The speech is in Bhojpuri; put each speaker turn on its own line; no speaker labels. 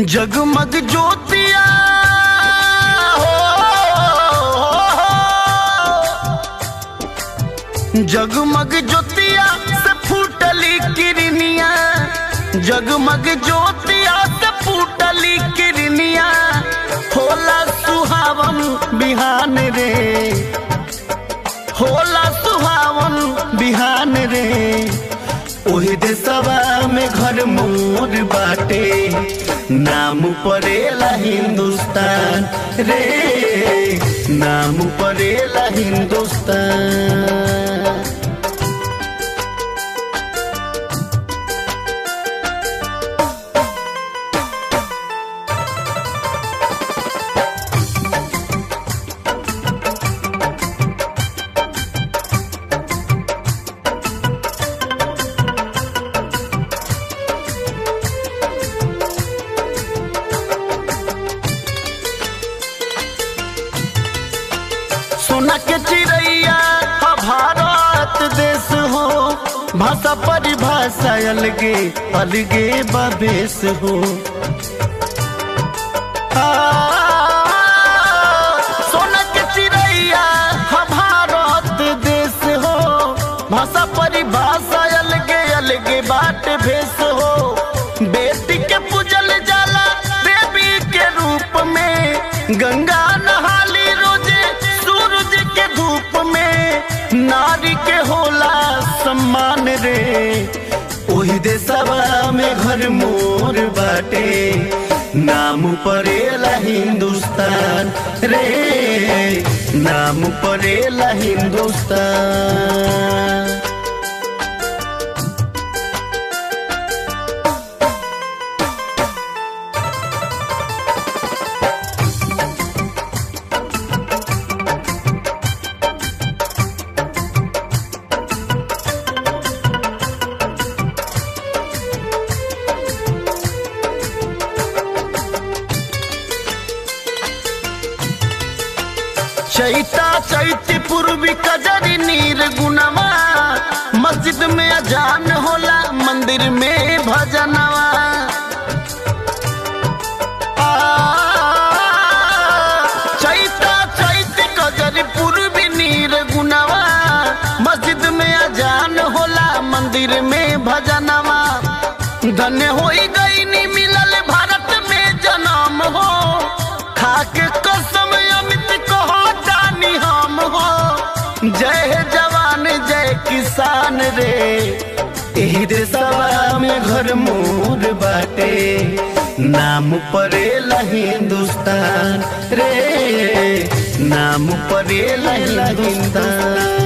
जगमग ज्योतिया हो जगमग ज्योतिया से फूटली किरनिया जगमग ज्योतिया से फूटली किरनिया होला सुहावन बिहान रे होला सुहावन बिहान रे ओही देशवा में घर मोर बाटे नाम परेला हिंदुस्तान रे नाम परेला हिंदुस्तान सोना के चिड़ैया हा भारत देश हो भाषा परिभाषा अलगे अलगे बदेश हो आ, सोना के चिड़ैया हा भारत देश हो भाषा परिभाषा अलगे अलगे बाट भेष हो बेटी के पूजल जाला देवी के रूप में गंगा नहाली रोजे सूरज के धूप में नारी के होला सम्मान रे ओही देशवा में घर मोर बाटे नाम परेला हिंदुस्तान रे नाम परेला हिंदुस्तान चैता चैती पूर्वी कजरी नीर गुनवा मस्जिद में अजान होला मंदिर में भजनवा आ, चैता चैती कजरी पूर्वी नीर गुनवा मस्जिद में अजान होला मंदिर में भजनवा धन्य होई गई नी मिलल भारत में जन्म हो खाके कसम अमित कहो जानी हम हो जय हे जवान जय किसान रे एही देशवा में घर मोर बाटे नाम परेला हिंदुस्तान रे नाम परेला हिंदुस्तान